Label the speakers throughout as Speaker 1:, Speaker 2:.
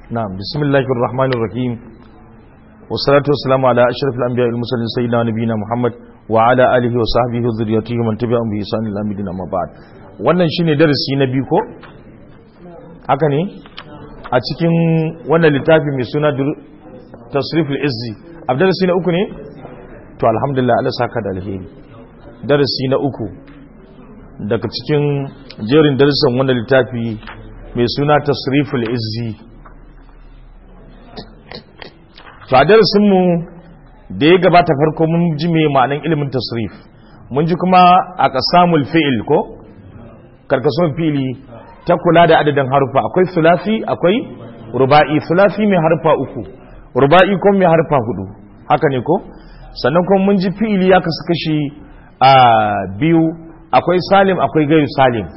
Speaker 1: na'am bismillahir rahmanir rahim wassalatu wassalamu ala ashrafil anbiya'i wal mursalin sayyidina nabiyina muhammad wa ala alihi wa sahbihi wa dhurriyyatihi man tabi'ahum bi ihsan ila yawmiddin amma ba'd wannan shine darasi na biyu ko haka ne a cikin wannan littafi mai suna tasriful izzi abdarasi na uku ne to alhamdulillah Allah saka da alheri darasi na uku daga cikin jerin darussan wannan littafi mai suna tasriful izzi to a darasinmu da ya gabata farko mun ji mai ma'anin ilimin tasrif mun ji kuma a kasamul fi'il ko karkasuwan fi'ili ta kula da adadin harfa akwai sulafi akwai ruba'i sulafi mai harfa uku ruba'i ko mai harfa hudu haka ne ko sannan kuma mun ji fi'ili ya kasu kashi a biyu akwai salim akwai gairu salim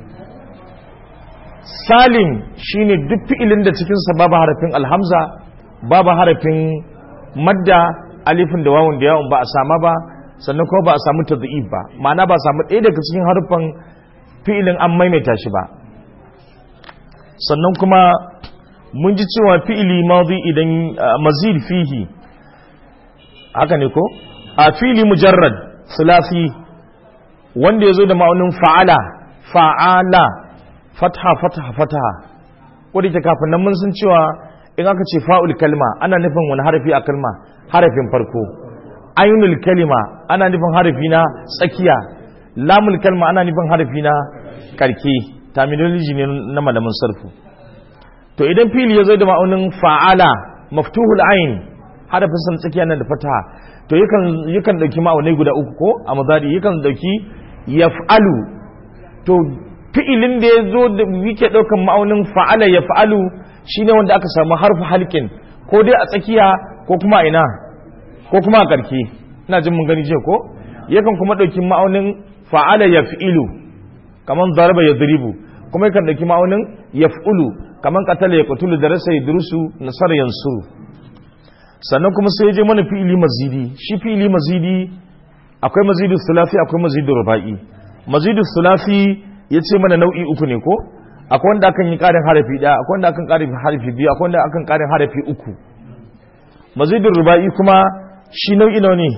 Speaker 1: salim shine duk fi'ilin da cikinsa babu harafin alhamza babu harafin madda alifin da wawun da yawon ba a sama ba sannan kuma ba a samu tadhib ba ma'ana ba a samu ɗaya daga cikin harufan fi'ilin an maimaita shi ba sannan kuma mun ji cewa fi'ili madhi idan mazid fihi haka ne ko a fi'ili mujarrad sulasi wanda ya zo da ma'aunin fa'ala fa'ala fatha fatha fatha wadda ke kafin nan mun san cewa in aka ce fa'ul kalma ana nufin wani harafi a kalma harafin farko ainul kalima ana nufin harafi na tsakiya lamul kalma ana nufin harafi na karke terminology ne na malamin sarfu to idan fili ya zo da ma'aunin fa'ala maftuhul ain harafin san tsakiya nan da fataha to yakan yakan dauki ma'aunai guda uku ko a mazari yakan dauki yaf'alu to fi'ilin da ya zo da yake daukan ma'aunin fa'ala yaf'alu shine wanda aka samu harfu halkin ko dai a tsakiya ko kuma a ina ko kuma a karke ina jin mun gani je ko yakan kuma dauki ma'aunin fa'ala yaf'ilu kaman daraba yadribu kuma yakan dauki ma'aunin yaf'ulu kaman qatala yaqtulu darasa yadrusu nasar yansuru sannan kuma sai je mana fi'ili mazidi shi fi'ili mazidi akwai mazidu thulathi akwai mazidu ruba'i mazidu thulathi yace mana nau'i uku ne ko akwai wanda akan yi karin harafi daya akwai wanda akan karin harafi biyu akwai wanda akan karin harafi uku mazidu ruba'i kuma shi nau'i nawa ne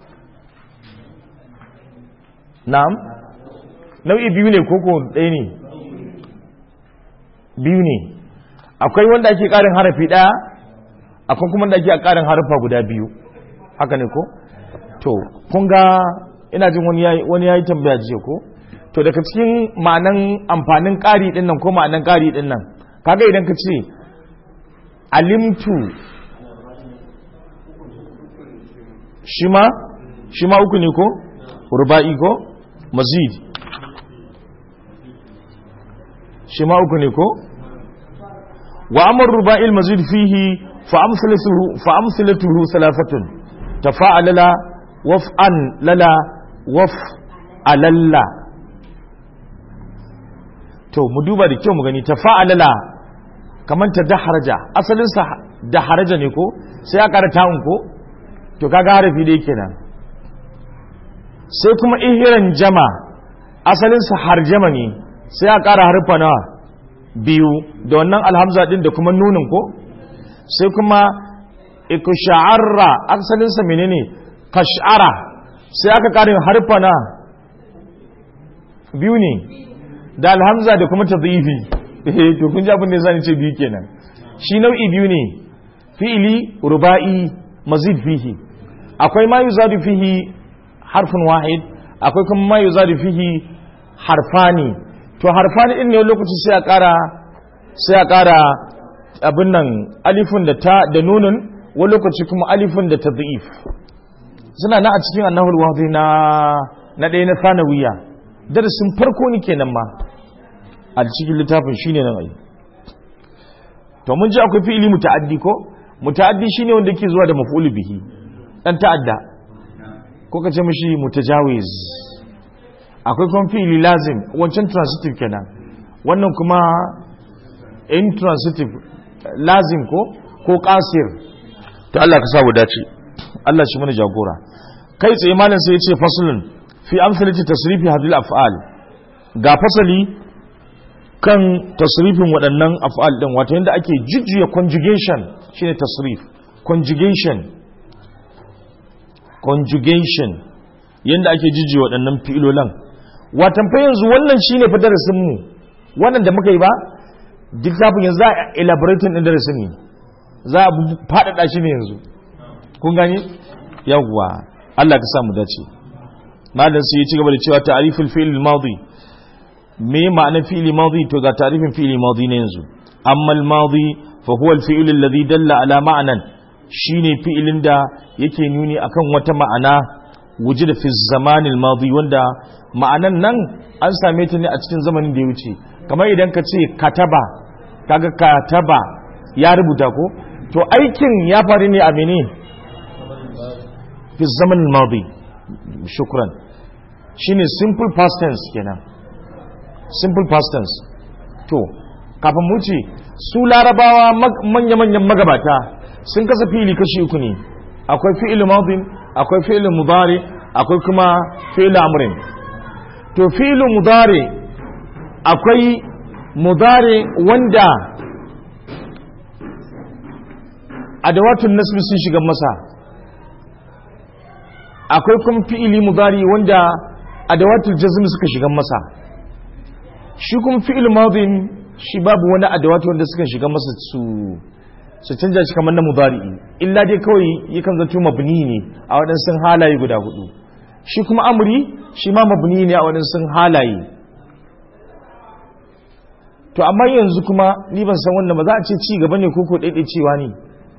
Speaker 1: na'am nau'i biyu ne koko ɗaya ne biyu ne akwai wanda ake karin harafi daya akwai kuma da ake a karin harfa guda biyu haka ne ko to kun ga ina jin wani ya yi tambaya jiya ko to daga cikin ma'anan amfanin ƙari ɗin nan ko ma'anan ƙari ɗin nan kaga idan ka ce alimtu shi ma shi ma uku ne ko ruba'i ko mazid shi ma uku ne ko wa amar ruba'il mazid fihi فأمثلته فأمثلته ثلاثة تفاعل وفعا للا وفعلل to mu duba da kyau mu gani tafa'alala kaman ta daharaja asalin sa daharaja ne ko sai aka ƙara ta'un ko to kaga harafi da yake nan sai kuma ihiran jama asalin sa harjama ne sai aka ƙara harfa na biyu da wannan alhamza din da kuma nunin ko sai kuma ikusha'arra aksalinsa menene kash'ara sai aka karin harfa na biyu ne da alhamza da kuma tadhifi eh to kun ji abin da zan ce biyu kenan shi nau'i biyu ne fi'ili ruba'i mazid fihi akwai ma yuzadu fihi harfun wahid akwai kuma ma yuzadu fihi harfani to harfani din ne lokaci sai a kara sai a kara abin nan alifin da ta da nunun wani lokaci kuma alifin da ta da'if suna na a cikin annahul wahdi na na ɗaya na sanawiya darasin farko ni kenan ma a cikin littafin shine nan ai to mun ji akwai fi'ili muta'addi ko muta'addi shine wanda yake zuwa da maf'ul bihi dan ta'adda ko ka ce mishi mutajawiz akwai kuma fi'ili lazim wancan transitive kenan wannan kuma intransitive lazim ko ko kasir to Allah ka samu dace Allah shi mana jagora kai tsaye malam sai ya ce faslun fi amsalati tasrifi hadil af'al ga fasali kan tasrifin waɗannan af'al ɗin wato yadda ake jujjuya conjugation shine tasrif conjugation conjugation yadda ake jujjuya waɗannan fi'ilolan watan fa yanzu wannan shine fa darasin mu wannan da muka yi ba duk zafin yanzu za a elaborating ɗin darasin ne za a faɗaɗa shi ne yanzu kun gani yawwa Allah ka samu dace malam sai ya ci gaba da cewa ta'riful fi'l al-madi me ma'anar fi'li madi to ga ta'rifin fi'li madi ne yanzu amma al-madi fa huwa al-fi'l alladhi dalla ala ma'nan shine fi'ilin da yake nuni akan wata ma'ana wujida fi zaman al-madi wanda ma'anan nan an same ta ne a cikin zamanin da ya wuce kamar idan ka ce kataba kaga kataba ya rubuta ko to aikin ya faru ne a mene fi zaman al-madi shukran shine simple past tense kenan simple past tense to kafin mu ce su larabawa manya-manyan magabata sun kasa fili kashi uku ne akwai fi'il madin akwai fi'il mudari akwai kuma fi'il amrin to fi'il mudari akwai mudari wanda adawatun nasbi sun shiga masa akwai kuma fi'ili mudari wanda adawatul jazm suka shiga masa shi kuma fi'il madin shi babu wani adawatu wanda suka shiga masa su su canja shi kamar na mudari'i illa dai kawai yakan zanto mabni ne a waɗansu halaye guda hudu shi kuma amri shi ma mabni ne a waɗansu halaye to amma yanzu kuma ni ban san wannan ba za a ce ci gaba ne ko ko cewa ne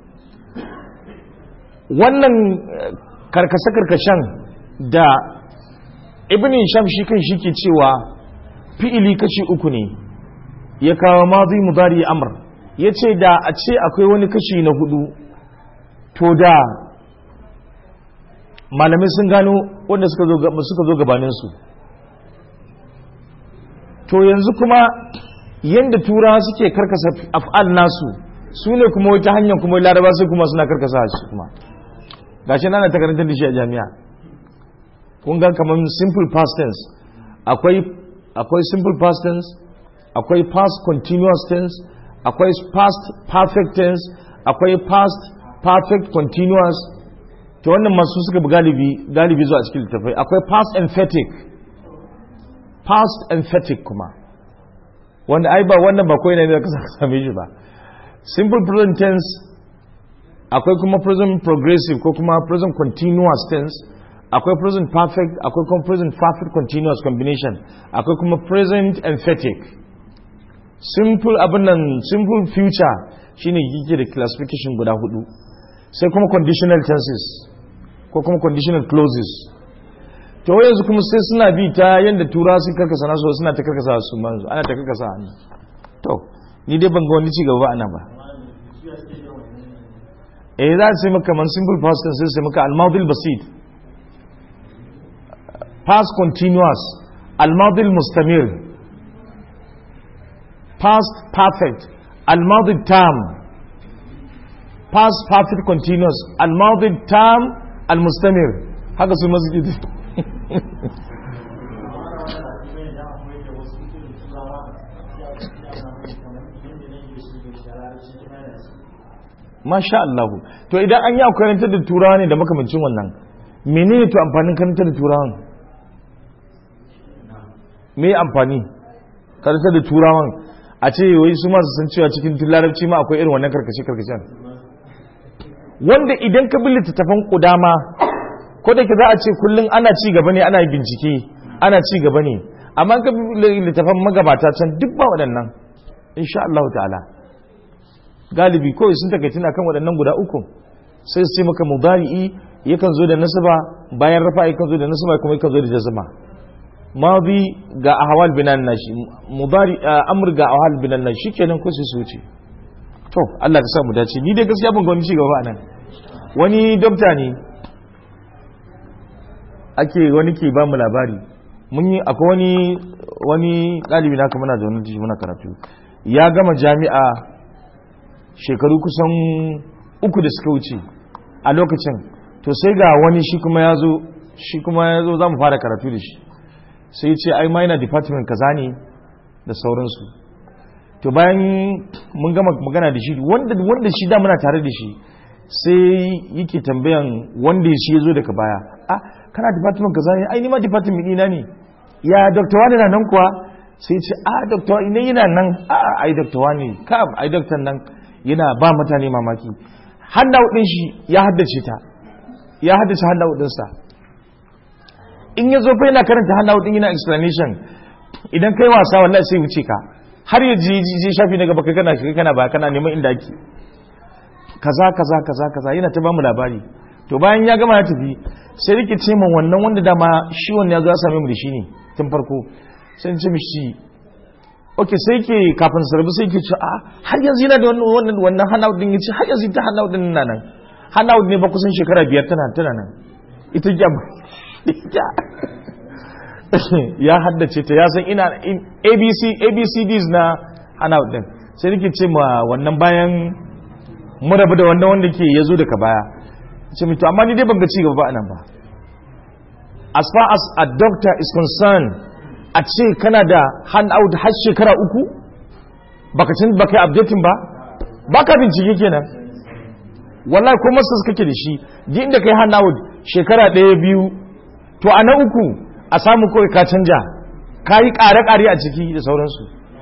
Speaker 1: wannan karkashe-karkashen da ibn sham shi kan shi ke cewa fi'ili kashi uku ne ya kawo mazi mudari amr ya ce da a ce akwai wani kashi na hudu to da malamai sun gano wanda suka zo gabaninsu to yanzu kuma yadda turawa suke karkasa af'al nasu su ne kuma wata hanyar kuma laraba sai kuma suna karkasa shi kuma gashi nana ta karantar da shi a jami'a kun ga kamar simple past tense akwai akwai simple past tense akwai past continuous tense akwai past perfect tense akwai past perfect continuous to wannan masu suka bi galibi galibi zuwa cikin littafai akwai past emphatic past emphatic kuma wanda ai ba wannan ba kawai ne da ka same shi ba simple present tense akwai kuma present progressive ko kuma present continuous tense akwai present perfect akwai kuma present perfect continuous combination akwai kuma present emphatic simple abin nan simple future shine yake da classification guda hudu sai kuma conditional tenses ko kuma conditional clauses to yanzu kuma sai suna bi ta yadda tura su karkasa nasu suna ta karkasa su manzu ana ta karkasa hannu to ni dai ban ga wani ci gaba ana ba eh za su yi maka man simple past tense sai maka al-madhi basit past continuous al-madhi mustamir past perfect al-madhi tam past perfect continuous al-madhi tam al-mustamir haka su masjid masha Allah to idan an yi a karantar da turawa ne da makamancin wannan menene to amfanin karantar da turawan me amfani karantar da turawan a ce wai su masu san cewa cikin larabci ma akwai irin wannan karkashe karkashen wanda idan ka bi littattafan kudama ko da ke za a ce kullum ana ci gaba ne ana bincike ana ci gaba ne amma ka bi littattafan magabata can duk ba waɗannan insha Allah ta'ala galibi kawai sun takaici na kan waɗannan guda uku sai su ce maka mudari'i yakan zo da nasaba bayan rafa yakan zo da nasaba kuma yakan zo da jazma madi ga ahwal binan nashi mudari amr ga ahwal binan nashi shikenan ko sai su wuce to Allah ka sa mu dace ni dai gaskiya ban ga wani cigaba anan wani dokta ne ake wani ke ba mu labari mun yi akwai wani wani ɗalibi na kuma na zaune da shi muna karatu ya gama jami'a shekaru kusan uku da suka wuce a lokacin to sai ga wani shi kuma ya zo shi kuma ya zo za mu fara karatu da shi sai ce ai ma yana department kaza ne da sauransu to bayan mun gama magana da shi wanda wanda shi da muna tare da shi sai yake tambayan wanda shi ya zo daga baya ah kana department kaza ne ai ni ma department ɗina ne ya doctor wani na nan kuwa sai ce a doctor ina yana nan a ai doctor wani ka ai doctor nan yana ba mutane mamaki handout din shi ya haddace ta ya haddace handout din sa in ya zo fa yana karanta handout din yana explanation idan kai wasa wallahi sai wuce ka har ya ji ji shafi na gaba kai kana kai kana ba kana neman inda ake kaza kaza kaza kaza yana ta bamu labari to bayan ya gama ya tafi sai rike ce min wannan wanda dama shi wannan ya zo ya same mu da shi ne tun farko sai ce mishi ok sai ke kafin sarbi sai ke ce a har yanzu yana da wannan wannan handout din yace har yanzu ta handout din nan nan handout ne ba kusan shekara biyar tana tana nan ita jam ya haddace ta ya san ina abc abcds na handout din sai nake ce ma wannan bayan mu rabu da wannan wanda ke yazo daga baya ce mito amma ni dai ban ga ci gaba ba anan ba as far as a doctor is concerned a ce kana da handout har shekara uku baka cin baka yi updating ba baka bincike kenan wallahi ko masters kake da shi ji inda kai handout shekara ɗaya biyu to a na uku a samu kawai ka canja ka yi ƙare-ƙare a ciki da sauransu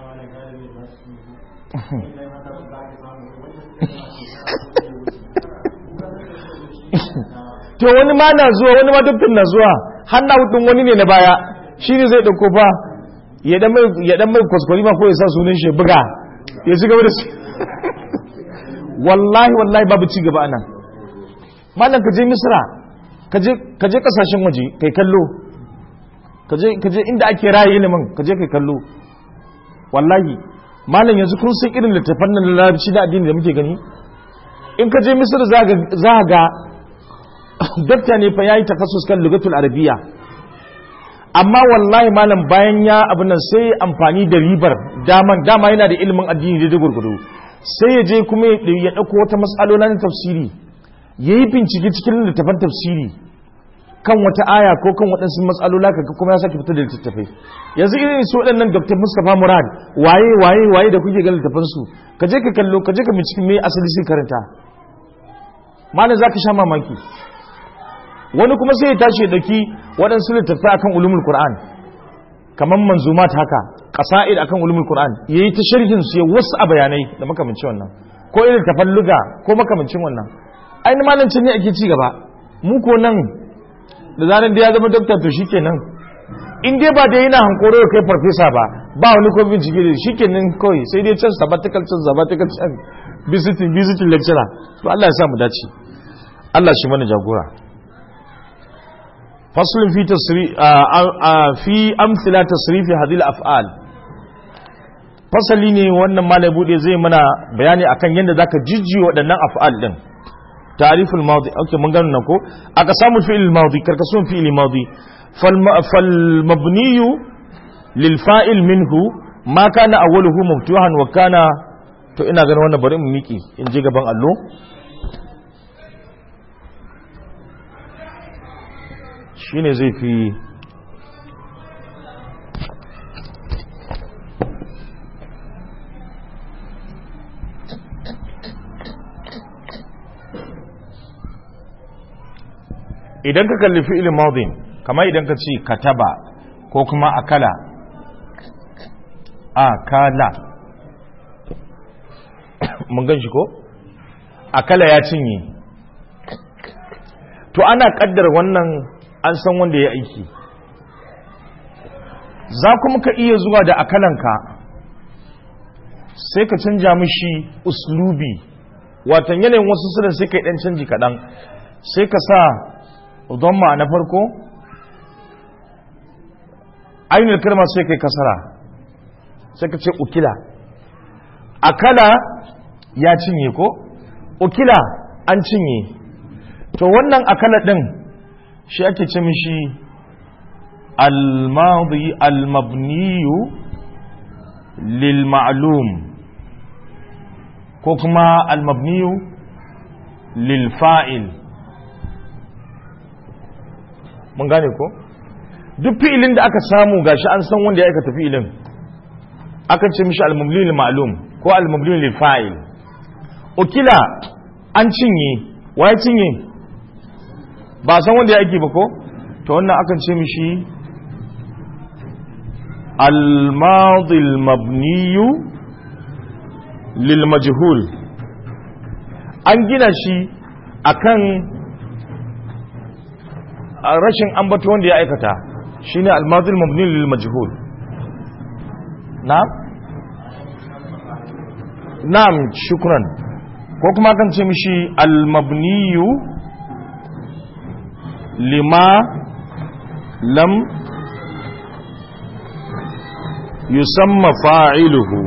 Speaker 1: to wani ma na zuwa wani ma dukkan na zuwa handout ɗin wani ne na baya shi ne zai ɗauko fa ya ɗan mai kwaskwari ma ko ya sa sunan shi buga ya ci gaba da su wallahi wallahi babu ci gaba anan malam ka je misra ka je kasashen waje kai kallo ka je inda ake raye ilimin ka je kai kallo wallahi malam yanzu kun san irin littafan nan larabci na addini da muke gani in ka je misra za ga dakta ne fa yayi takassus kan lugatul arabiya amma wallahi malam bayan ya abin nan sai amfani da ribar daman dama yana da ilimin addini da gurgudu sai ya je kuma ya dauko wata mas'alola na tafsiri yayi bincike cikin littafan tafsiri kan wata aya ko kan waɗansu mas'alola kaga kuma ya sake fitar da littattafai yanzu irin su waɗannan Dr. Mustapha Murad waye waye waye da kuke ga littafan su ka je ka kallo ka je ka bincike me asali sai karanta malam zaka sha mamaki wani kuma sai ya tashi ya dauki waɗansu littattafai akan ulumul qur'an kamar manzumat haka qasaid akan ulumul qur'an yayi ta sharhin su ya wasu a bayanai da makamancin wannan ko irin tafalluga ko makamancin wannan ainihin malancin ne ake ci gaba mu ko nan da zanen da ya zama doktor to shikenan in dai ba da yana hankoro kai farfesa ba ba wani ko bincike da shikenan kawai sai dai can sabbatical can sabbatical can visiting visiting lecturer to Allah ya sa mu dace Allah shi mana jagora faslun fi tasri fi amthila tasrifi hadhihi al-af'al fasali ne wannan malai bude zai mana bayani akan yadda zaka jijji waɗannan af'al din تعريف الماضي اوكي من قالنا نكو اقسام الفعل الماضي كركسون فعل الماضي فالم... فالمبني للفاعل منه ما كان اوله مفتوحا وكان to ina ganin wannan bari mu miki in je gaban allo shine zai fi idan ka kalli fi'il madin kamar idan ka ce kataba ko kuma akala akala mun gan shi ko akala ya cinye to ana kaddar wannan an san wanda ya aiki za kuma ka iya zuwa da akalanka sai ka canja mishi uslubi watan yanayin wasu suna sai ka yi dan canji kaɗan sai ka sa dhamma na farko ainihin kalma sai kai kasara sai ka ce ukila akala ya cinye ko ukila an cinye to wannan akala din shi ake ce mishi al-madi al-mabniyu lil ma'lum ko kuma al-mabniyu lil fa'il mun gane ko duk fi'ilin da aka samu gashi an san wanda ya aikata fi'ilin akan ce mishi al-mabni lil ma'lum ko al-mabni lil fa'il ukila an cinye waye cinye ba san wanda ya aiki ba ko to wannan akan ce mishi al-madi al-mabni lil majhul an gina shi akan rashin ambato wanda ya aikata shine al-madi al-mabni lil majhul na'am na'am shukran ko kuma kan ce mishi al-mabniyu lima lam yusamma fa'iluhu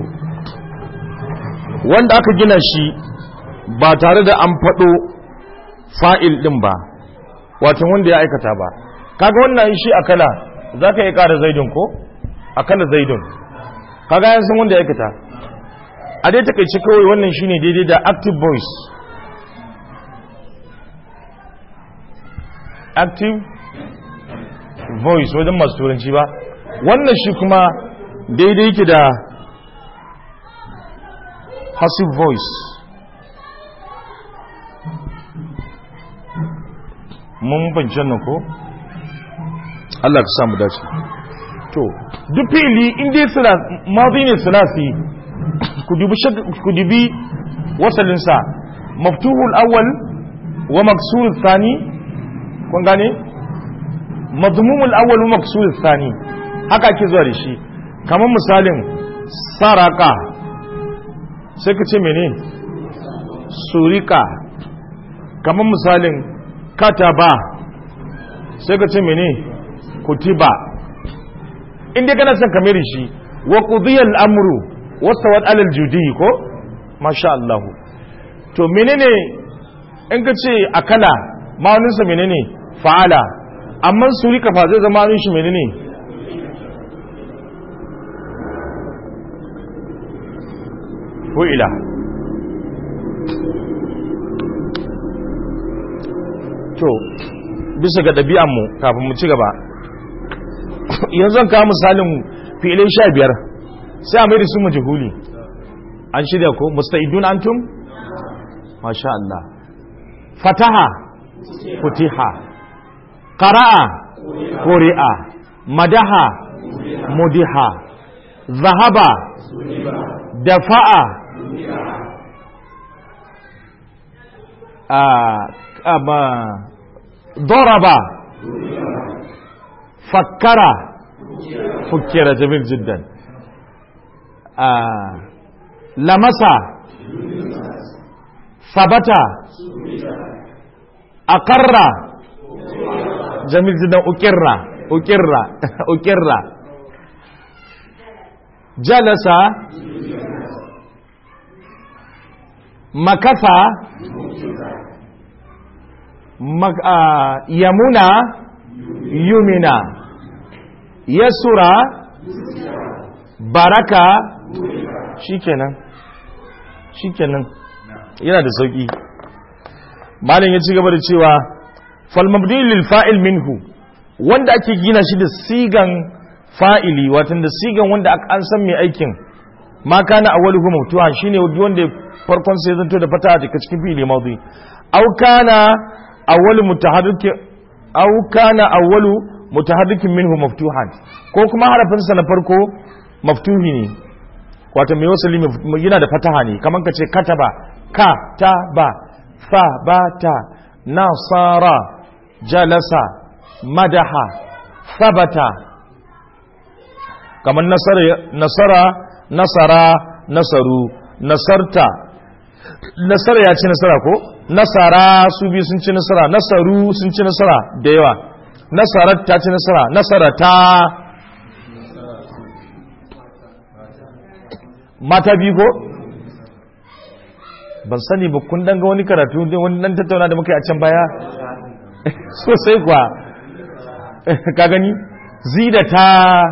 Speaker 1: wanda aka gina shi ba tare da an faɗo fa'il ɗin ba wato wanda ya aikata ba kaga wannan shi akala za ka yi ƙara zaidun ko akala zaidun kaga yan san wanda ya aikata a dai takaice kawai wannan shine daidai da active voice active voice wajen masu turanci ba wannan shi kuma daidai yake da passive voice mun bancen nan ko Allah ka samu dace to duk fili inda suna mazi ne sulasi ku dubi wasalinsa maftuhul awwal wa maksurul thani kun gane madmumul awwal wa maksurul thani haka ake zuwa da shi kamar misalin saraka sai ka ce mene surika kamar misalin kataba sai ka ce mene kutiba inda kana son kamar shi wa qudiyal amru wastawat alal judi ko masha Allah to menene in ka ce akala ma'anin sa menene fa'ala amma surika fa zai zama shi menene fu'ila to bisa ga ɗabi'anmu kafin mu ci gaba yanzu zan kawo misalin fi'ilai sha biyar sai a mai da su majihuli an shirya ko musta'idun antum masha Allah fataha futiha qara'a quri'a madaha mudiha zahaba dafa'a aba daraba fakkara fukkira jamil jiddan lamasa sabata akarra jamil jiddan ukirra ukirra ukirra jalasa makasa yamuna yumina yasura baraka shikenan shikenan yana da sauki malam ya ci gaba da cewa falmabdi lil fa'il minhu wanda ake gina shi da sigan fa'ili watan da sigan wanda an san mai aikin ma kana awwaluhu maftuha shine wanda farkon sai zanto da fata daga cikin fi'ili madi aw kana awwalu mutaharrik aw kana awwalu mutaharrikin minhu maftuhan ko kuma harafin sa na farko maftuhi ne wato mai wasali yana da fataha ne kaman ka ce kataba ka ta ba fa ba ta nasara jalasa madaha sabata kaman nasara nasara nasara nasaru nasarta nasara ya ci nasara ko nasara su biyu sun ci nasara nasaru sun ci nasara da yawa nasarar ta ci nasara nasara ta mata biyu ko ban sani ba kun danga wani karatu wani dan tattauna da muka yi a can baya sosai kuwa ka gani zida ta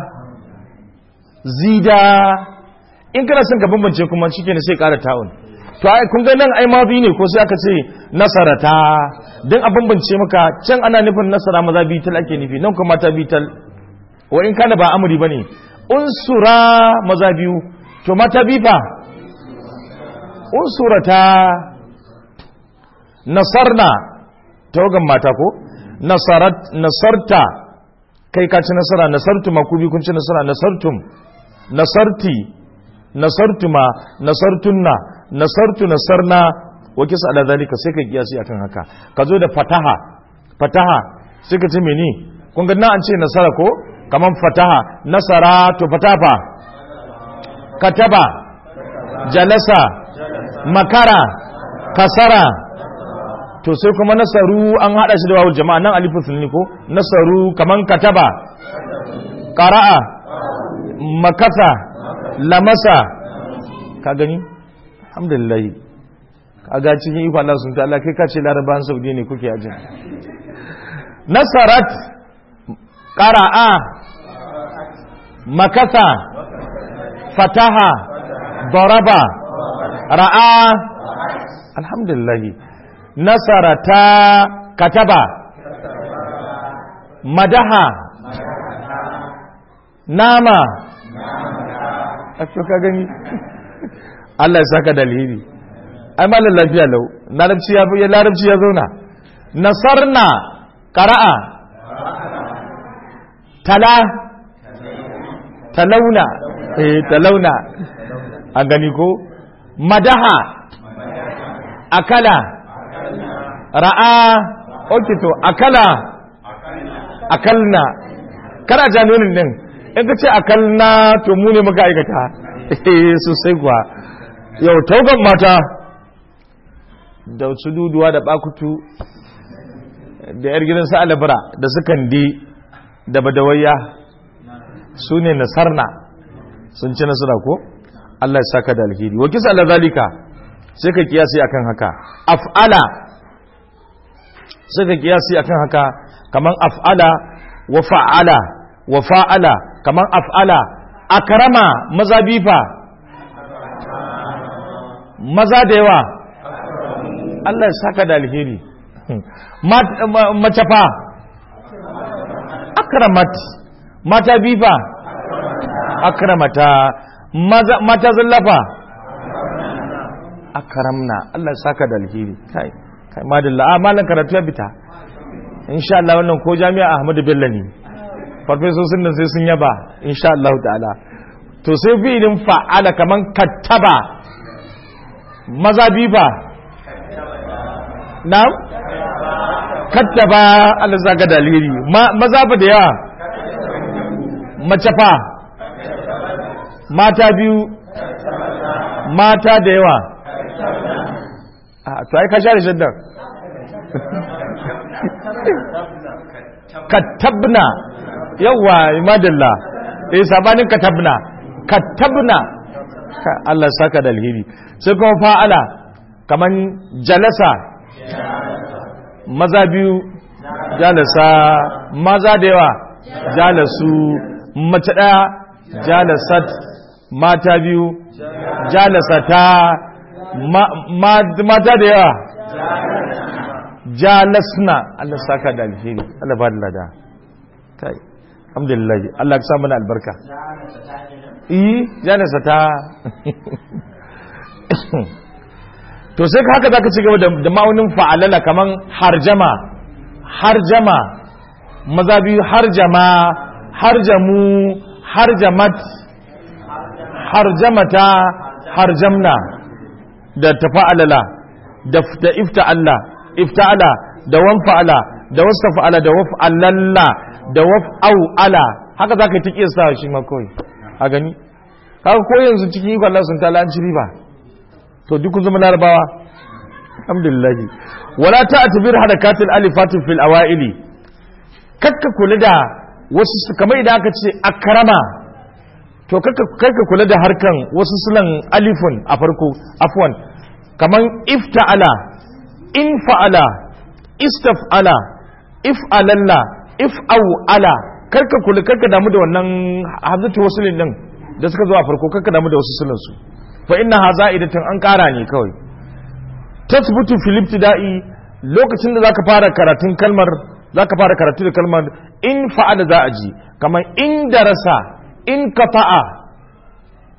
Speaker 1: zida in kana son ka bambance kuma shi ne sai kara ta'un to ai kun ga nan ai mazi ne ko sai aka ce nasarata dan a bambance maka can ana nufin nasara maza bital ake nufi nan kuma mata bital wa in kana ba amri bane unsura maza biyu to mata bifa unsurata nasarna tawagan mata ko nasarat nasarta kai ka ci nasara nasartu ma ku bi kun ci nasara nasartum nasarti nasartuma nasartunna nasartu nasarna wa kisa ala zalika sai ka kiyasi akan haka ka zo da fataha fataha sai ka ce meni kun ga na an ce nasara ko kaman fataha nasara to fatafa kataba jalasa makara kasara to sai kuma nasaru an hada shi da wawul jama'a nan alifu sunni ko nasaru kaman kataba qara'a makasa lamasa ka gani alhamdulillah kaga cikin iko Allah sun ta Allah kai ka ce larabawan saudi ne kuke ajin nasarat qara'a makasa fataha daraba ra'a alhamdulillah nasarata kataba madaha nama a ka gani Allah ya saka dalili ai malam lafiya lau larabci ya ya larabci ya zauna nasarna qara'a tala talauna eh talauna a gani ko madaha akala ra'a okay to akala akalna kana janonin din in ka ce akalna to mu ne muka aikata eh sosai kuwa yau tauban mata da su duduwa da bakutu da yar gidan su alabra da su kandi da badawayya su ne nasarna sun ci nasara ko Allah ya saka da alheri wa kisa ala zalika sai ka kiyasi akan haka af'ala sai ka kiyasi akan haka kaman af'ala wa fa'ala wa fa'ala kaman af'ala akrama maza bifa maza da yawa Allah ya saka da alheri mace fa akramat mata bifa akramata mata zallafa akramna Allah ya saka da alheri kai kai madalla a malan karatu ya bita insha Allah wannan ko jami'a Ahmadu Bello ne farfesosin nan sai sun yaba insha Allah ta'ala to sai fi'ilin fa'ala kaman kattaba maza bifa na'am kattaba Allah zaka dalili maza ba da yawa mace fa mata biyu mata da yawa a to ai ka share shaddar katabna yawa madalla eh sabanin katabna katabna Allah saka da alheri sai kuma fa'ala kaman jalasa maza biyu jalasa maza da yawa jalasu mace daya jalasat mata biyu jalasata mata da yawa jalasna Allah saka da alheri Allah ba da lada kai alhamdulillah Allah ya sa mana albarka eh jalasata to sai ka haka zaka ci gaba da ma'aunin fa'alala kaman harjama harjama maza biyu harjama harjamu harjamat harjamata harjamna da tafa'alala da ifta'alla ifta'ala da wanfa'ala da wastafa'ala da waf'alalla da waf'au'ala haka za ka yi ta sa shi ma kawai a gani haka ko yanzu cikin ikon Allah sun tala an ci riba to duk kun zama larabawa alhamdulillah wala ta'tabir harakatil alifatin fil awaili kakka kula da wasu kamar idan aka ce akrama to kakka kula da harkan wasu sulan alifun a farko afwan kaman ifta'ala in fa'ala istaf'ala if'alalla if'au'ala karka kula karka damu da wannan hazatu wasulin din da suka zo a farko karka damu da wasu sulan su fa inna hazaidatun an kara ne kawai tasbutu fil ibtida'i lokacin da zaka fara karatun kalmar zaka fara karatu da kalmar in fa'ala za a ji kamar in darasa in kafa'a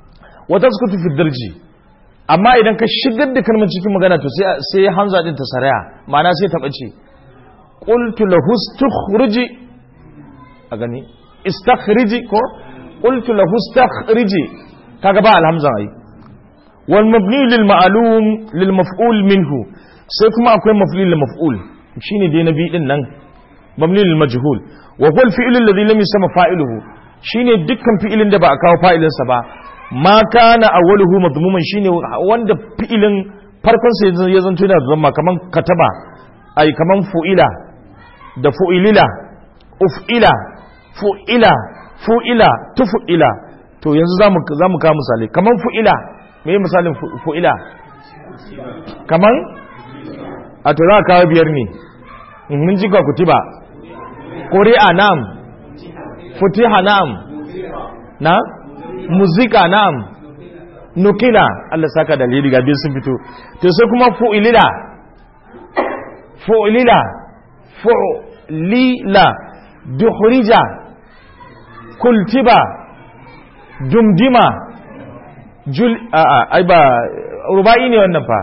Speaker 1: wata suka fi darji amma idan ka shigar da kalmar cikin magana to sai hamza din ta saraya ma'ana sai ta bace qultu lahu istakhriji a gani istakhriji ko qultu lahu istakhriji kaga ba alhamza ai wal mabni lil ma'lum lil maf'ul minhu sai kuma akwai maf'ul lil maf'ul shine dai nabi din nan mabni lil majhul wa huwa al fi'l alladhi lam yusamma fa'iluhu shine dukkan fi'ilin da ba a kawo fa'ilinsa ba ma kana awwaluhu madmuman shine wanda fi'ilin farkon sa ya zanto yana zama kaman kataba ai kaman fu'ila da fu'ilila uf'ila fu'ila fu'ila tufu'ila to yanzu zamu zamu kawo misali kaman fu'ila me misalin fu'ila kaman a to za ka kawo biyar ne mun ji ka kutiba ƙuri'a na'am futiha na'am na muzika na'am nukila Allah saka dalili ga biyu sun fito to sai kuma fu'ilila fu'ilila fu'lila duhrija kultiba dumdima jul a a ai ba rubai ne wannan fa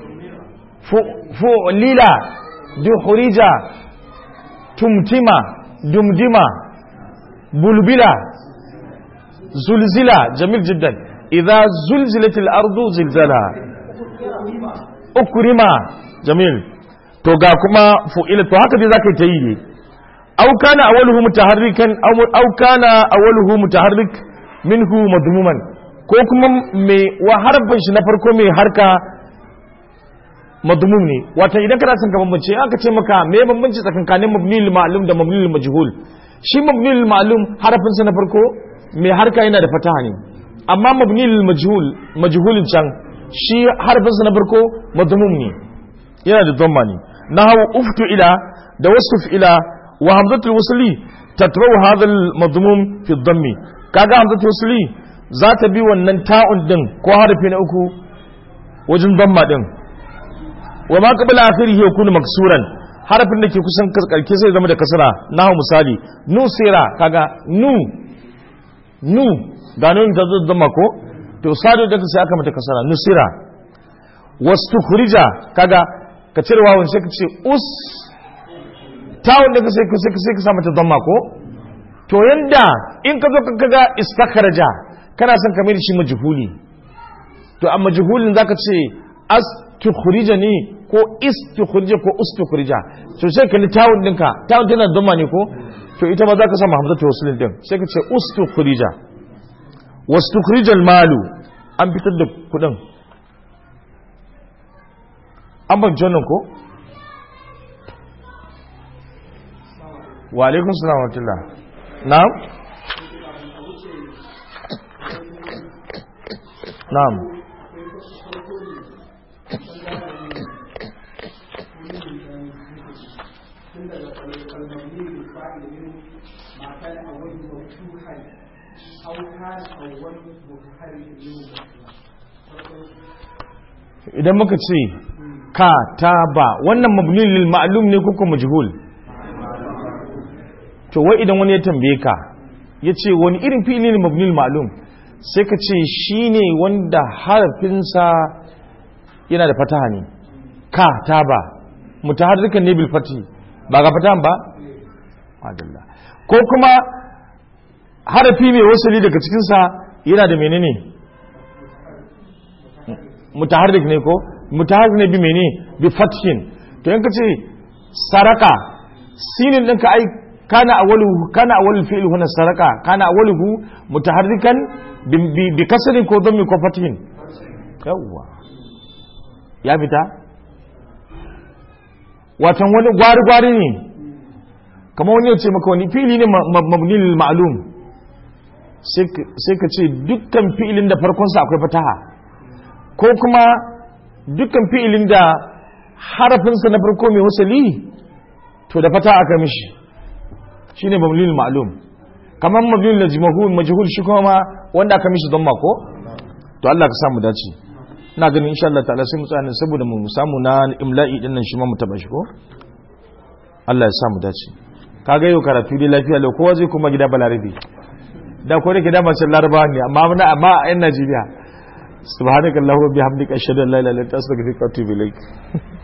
Speaker 1: fu'lila duhrija tumtima dumdima bulbila zulzila jamil jiddan idza zulzilatil ardu zilzalaha ukrima jamil to ga kuma fu'ila to haka dai zaka yi ta yi ne aw kana awwaluhu mutaharrikan aw kana awwaluhu mutaharrik minhu madmuman ko kuma mai wa harfin shi na farko mai harka madmum ne wato idan kana son ka bambance aka ce maka me bambanci tsakankanin mabnil ma'lum da mabnil majhul shi mabnil ma'lum harfin sa na farko mai harka yana da fataha ne amma mabnil majhul majhulin can shi harfin sa na farko madmum ne yana da dhamma ne nahawu uftu ila da wasf ila wa hamzatul wasli tatrau hadha al madmum fi dhammi kaga hamzatul wasli za ta bi wannan ta'un din ko harfi na uku wajen dhamma din wa ma qabla akhirihi yakunu maksuran harafin da ke kusan karke sai zama da kasara nahu misali nusira kaga nu nu ga nun ta zama ko to sadu da sai aka mata kasara nusira wastukhrija kaga ka cire wawan sai ka ce us tawun da sai sai sai ka sa mata dhamma ko to yanda in ka zo ka ga istakhraja kana son ka mai shi majhuli to amma majhulin zaka ce as tukhrija ne ko istukhrija ko ustukhrija to sai ka li tawun dinka tawun tana dhamma ne ko to ita ma zaka sa hamzatu waslin din sai ka ce ustukhrija wastukhrija malu an fitar da kudin an ban jonin ko wa alaikun salam wa rahmatullah na'am na'am idan muka ce ka ta ba wannan mabnin lil ma'lum ne ko kuma majhul to wai idan wani ya tambaye ka ya ce wani irin fi'ili ne mabnin ma'lum sai ka ce shine wanda harafinsa yana da fataha ne ka ta ba mutaharrikan ne bil fati ba ga fatahan ba adalla ko kuma harafi mai wasali daga cikinsa yana da menene mutaharrik ne ko mutaharrik ne bi mene bi fathin to yanka ce saraka sinin ɗinka ai kana awwaluhu kana awwalul fi'l huna saraka kana awwaluhu mutaharrikan bi kasrin ko dhammi ko fathin yawwa ya fita watan wani gwari gwari ne kamar wani ya ce maka wani fi'li ne mabni lil ma'lum sai ka ce dukkan fi'ilin da farkonsa akwai fataha ko kuma dukkan fi'ilin da harafinsa na farko mai wasali to da fata aka mishi shi ne mamlil ma'alum kamar mamlil majhul majhul shi kuma wanda aka mishi don mako to Allah ka samu dace ina ganin insha Allah ta'ala sai mu tsaya saboda mu samu na imla'i din nan shi ma mu taba shi ko Allah ya samu dace kaga yau karatu dai lafiya lau kowa zai kuma gida balarabi da ko da gida mace larabawa ne amma amma a yan Najeriya subhanakallahumma bihamdika ashhadu an la ilaha illa anta astaghfiruka wa atubu ilaik